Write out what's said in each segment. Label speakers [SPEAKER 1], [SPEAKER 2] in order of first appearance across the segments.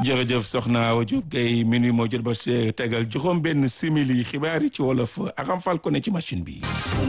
[SPEAKER 1] jërëjëf soxna Awa Diop Guèye minuit moo jot ba see tegal juróom benn simili xibaar yi ci wolof Aram Fall ko ne ci machine bi.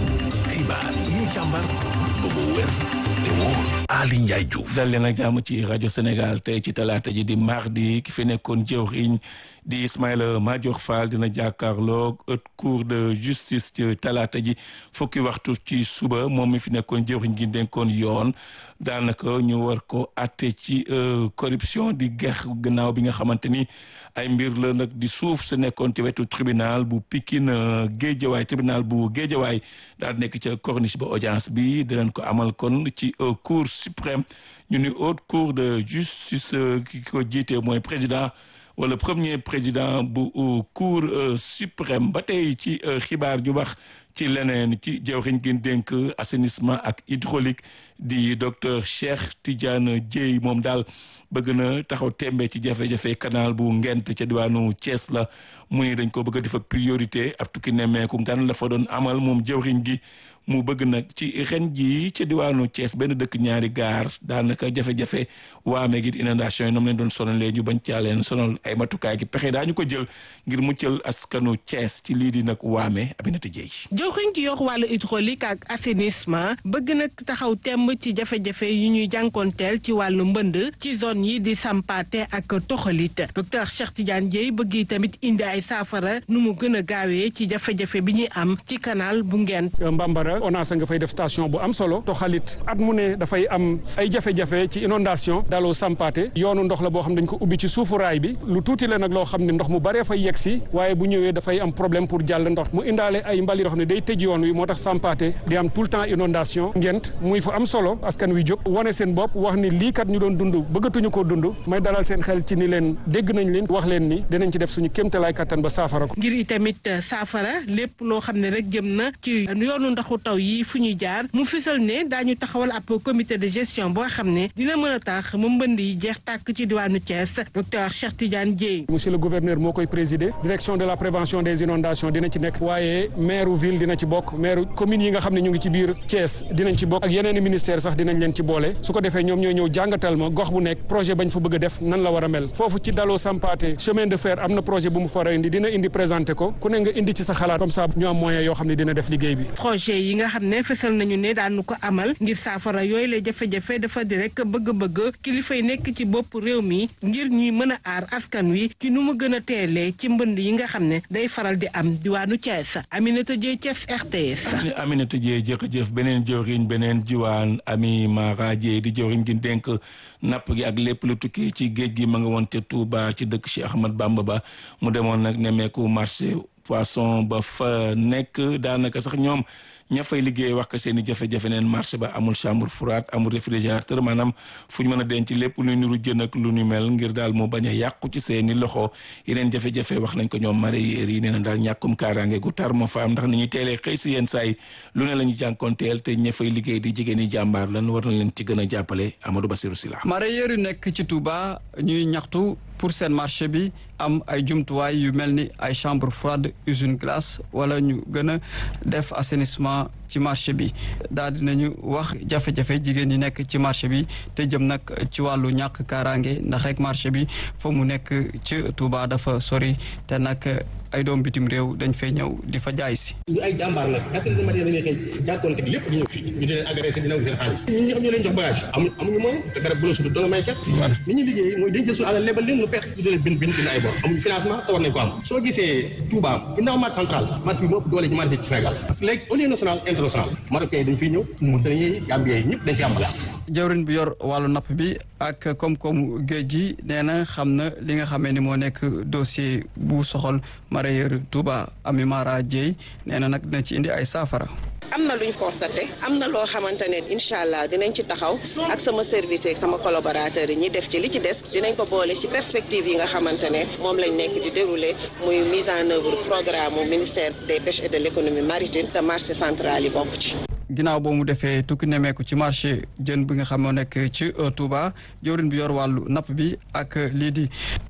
[SPEAKER 2] xibaar yi ñu càmbar ba mu wér te wóor Ali Ndiaye Diouf.
[SPEAKER 1] dal leen ak jàmm ci rajo Sénégal tey ci talaata ji di mardi ki fi nekkoon jëwriñ di Ismaïla Madior Fall dina jàkkaarloog haute cour de justice ci talaata ji fukki waxtu ci suba moom mi fi nekkoon jëwriñ gi dénkoon yoon daanaka ñu war ko àtte ci corruption di gex gannaaw bi nga xamante ni ay mbir la nag di suuf sa nekkoon ci wetu tribunal bu Pikine Géejawaay tribunal bu Géejawaay daal nekk ca corniche ba audience bi dinañ ko amal kon ci cour suprême ñu ni haute cour de justice ki ko jiite mooy président wala premier président bu cour suprême ba tey ci xibaar ju wax ci leneen ci jawriñ gi dénk assainissement ak hydraulique di docteur Cheikh Tidiane Dièye moom daal bëgg na taxaw tembe ci jafe-jafe canal bu ngent ca diwaanu Thiès la mu ni dañ ko bëgg a def ak priorité ab tukki nemmeeku ngan la fa doon amal moom jawriñ gi mu bëgg nag ci ren ji ca diwaanu Thiès benn dëkk ñaari gaar daanaka jafe-jafe waame gi inondation yi noonu leen doon sonalee ñu bañ caa leen sonal ay matukaay gi pexe daañu ko jël ngir muccal askanu Thiès ci lii di nag waame Aminata Dieye
[SPEAKER 3] jawriñ ci yor wàllu hydraulique ak assainissement bëgg nag taxaw temb ci jafe-jafe yi ñuy jànkoonteel ci wàllu mbënd ci zone yi di sampaate ak toxalit docteur Cheikh Tidiane Dièye bëgg tamit indi ay saafara nu mu gën a gaawee ci jafe-jafe bi ñuy am ci canal bu ngent
[SPEAKER 4] Mbambara ONAS nga fay def station bu am solo toxalit at mu ne dafay am ay jafe-jafe ci inondation daloo sampaate yoonu ndox la boo xam dañ ko ubbi ci suufu raay bi lu tuuti la nag loo xam ne ndox mu baree fay yegg si waaye bu ñëwee dafay am problème pour jàll ndox mu indaale ay mbali yoo xam ne day tëj yoon wi moo tax sampaate di am tout le temps inondation ngent muy fu am solo askan wi jóg wane seen bopp wax ni lii kat ñu doon dund bëggatuñu koo dund may dalal seen xel ci ni leen dégg nañ leen wax leen ni dinañ ci def suñu kéemtalaay kattan ba saafara ko
[SPEAKER 3] ngir itamit saafara lépp loo xam ne rek jëm na ci yoonu ndoxu taw yi fu ñuy jaar mu fisal ne daañu taxawal ab comité de gestion boo xam ne dina mën a tax mu mbënd yi jeex tàkk ci diwaanu Thiès docteur Cheikh Tidiane Dièye
[SPEAKER 4] monsieur le gouverneur moo koy présider direction de la prévention des inondations dina ci nekk waaye maire ville dina ci bokk maire commune yi nga xam ne ñu ngi ci biir Thiès dinañ ci bokk ak yeneen ministère sax dinañ leen ci boole su ko defee ñoom ñooy ñëw jàngatal ma gox bu nekk projet bañ fa bëgg a def nan la war a mel foofu ci daloo sampaate chemin de fer am na projet bu mu fara indi dina indi présenté ko ku ne nga indi ci sa xalaat comme ça ñu am moyen yoo xam ne dina def liggéey bi
[SPEAKER 3] projet yi nga xam ne fësal nañu ne daanu ko amal ngir saafara yooyu la jafe-jafe dafa di rek bëgg-bëgg kilifa yi nekk ci bopp réew mi ngir ñuy mën a aar askan wi ci nu mu gën a teelee ci mbënd yi nga xam ne day faral di am diwaanu Thiès Aminata Dieye Thiès RTS.
[SPEAKER 1] Aminata Dieye jërëjëf beneen jëwriñ beneen jiwaan Ami Mara Dieye di jëwriñ gi dénk napp gi ak lépp lu tukki ci géej gi ma nga woon ca Touba ci dëkk Cheikh Ahmad Bamba ba mu demoon nag nemmeeku marché poisson ba fa nekk daanaka sax ñoom ña fay liggéey wax ko seen i jafe-jafe neen marché ba amul chambre froide amul réfrigérateur maanaam fu ñu mën a denc lépp lu niru jën ak lu ñu mel ngir daal mu bañ a yàqu ci seen i loxo yeneen jafe-jafe wax nañ ko ñoom mareyeur yi nee na daal ñàkkum kaaraange gu tar moo fa am ndax ni ñuy teelee xëy si yenn saay lu ne la ñu jànkoonteel te ña fay liggéey di jigéen ñi jàmbaar lan war na leen ci gën a jàppale Amadou Bassirou Sylla
[SPEAKER 5] mareyeur yu nekk ci Touba ñuy ñaxtu pour seen marché bi am ay jumtuwaay yu mel ni ay chambre froide usine glace wala ñu gën a def assainissement ci marché bi daal dinañu wax jafe-jafe jigéen ñi nekk ci marché bi te jëm nag ci wàllu ñàkk kaaraange ndax rek marché bi fa mu nekk ci Touba dafa sori te nag ay doom bitim réew dañ fay ñëw di fa jaay si.
[SPEAKER 6] ñu ay jàmbaar nag quatre heures du matin dañuy xëy jàkkoonte lépp ñu ñëw fii ñu di leen agressé di nangu seen xaalis ñun ñi xam ñoo leen jox bagage amuñu amuñu moyen te garab bu la sudu doo may ket ni ñuy liggéey mooy dañ jël suñu alal lebal leen nu perte ñu di leen bind bind bind ay bor amuñu financement te war nañ ko am soo gisee Touba ginnaaw marché central marché bi moo ëpp doole ci marché ci Sénégal parce que léegi au lieu national international marocain yi dañ fiy ñëw Mauritaniens yi Gambien yi ñëpp dañ fi am bagage
[SPEAKER 5] jawrin bi yor wàllu napp bi ak koom-koomu géej gi nee na xam na li nga xamee ni moo nekk dossier bu soxal mareyeur Touba Ami Mara Dieye nee na nag dina ci indi ay saafara
[SPEAKER 7] am na luñ constaté am na loo xamante ne incha allah dinañ ci taxaw ak sama service ak sama collaborateur yi ñi def ci li ci des dinañ ko boole ci perspective yi nga xamante ne moom lañ nekk di dérouler muy mise en œuvre programme mu ministère des pêches et de l' économie maritime te marché central yi bokk ci.
[SPEAKER 5] ginnaaw boo mu defee tukki nemeeku ci marché jën bi nga xam moo nekk ci Touba jawrin bi yor wàllu napp bi ak lii di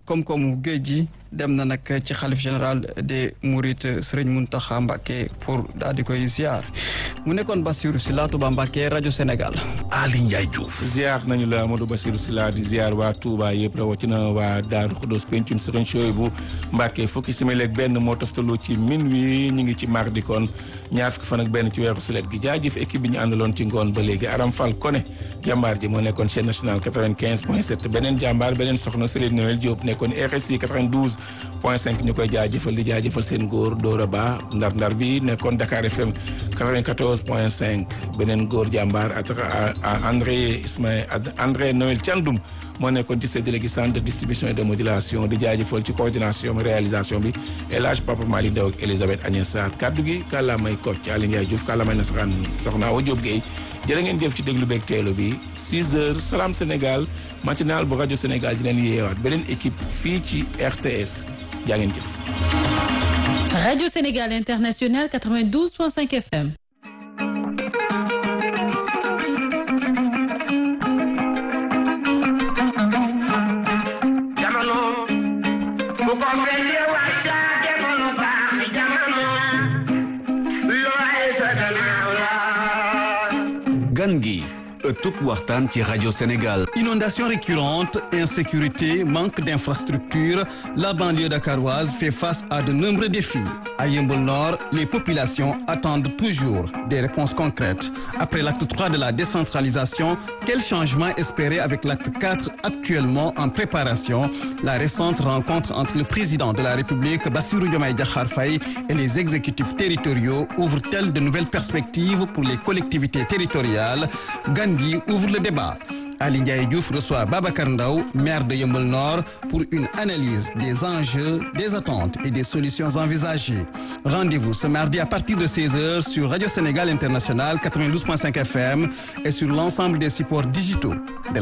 [SPEAKER 5] koom-koomu géej gi dem na nag ci xalif général des Mourides Serigne Mountakha Mbacké pour daal di koy ziar mu nekkoon Bassirou Sylla Touba Mbacké rajo Sénégal.
[SPEAKER 2] Ali Ndiaye Diouf.
[SPEAKER 1] ziar nañu la Amadou Bassirou Sylla di ziar waa Touba yëpp rawatina waa Daaru Xudoos pencum Serigne Souhaïbou Mbacké fukki simili ak benn moo toftalu ci minuit ñu ngi ci mardi kon ñaar fukki fan ak benn ci weeru sulet gi jaajëf équipe bi ñu àndaloon ci ngoon ba léegi Aram Fall Koné jàmbaar ji moo nekkoon chaîne nationale 95 point 7 beneen jàmbaar beneen soxna Céline Noël Diop nekkoon RSI 92 point 5 ñu koy jaajëfal di jaajëfal seen góor Dora Ba ndar ndar bi nekkoon Dakar FM 94 point 5 beneen góor jàmbaar à André Ismaël André Noël Thiandoum moo nekkoon ci séddale gi centre de distribution et de modulation di jaajëfal ci coordination réalisation bi El Hadj Papa Malick Ndaw ak Elisabeth Agnès Sarr kaddu gi kàllaamay Kocc Aly Ndiaye Diouf kàllaamay nasaraan soxna Awa Diop Guèye jërë ngeen jëf ci déglu beeg teelu bi 6 heures Salam Sénégal matinal bu rajo Sénégal di leen yeewaat beneen équipe fii ci RTS jaa ngeen jëf.
[SPEAKER 8] Radio Sénégal International 92.5 FM.
[SPEAKER 9] gan gi ëttub waxtaan ci rajo Sénégal.
[SPEAKER 10] Inondation récurrente, insécurité, manque d'infrastructures, la banlieue dakaroise fait face à de nombreux défis. À Yeumbeul Nord, les populations attendent toujours des réponses concrètes. Après l'acte 3 de la décentralisation, quel changement espérer avec l'acte 4 actuellement en préparation? La récente rencontre entre le président de la République, Bassirou Diomaye Diakhar Faye, et les exécutifs territoriaux ouvre-t-elle de nouvelles perspectives pour les collectivités territoriales? Gan gi ouvre le débat. Ali Ndiaye Diouf reçoit Babacar Ndaw, maire de Yeumbeul Nord, pour une analyse des enjeux, des attentes et des solutions envisagées. Rendez-vous ce mardi à partir de 16h sur Radio Sénégal International 92.5 FM et sur l'ensemble des supports digitaux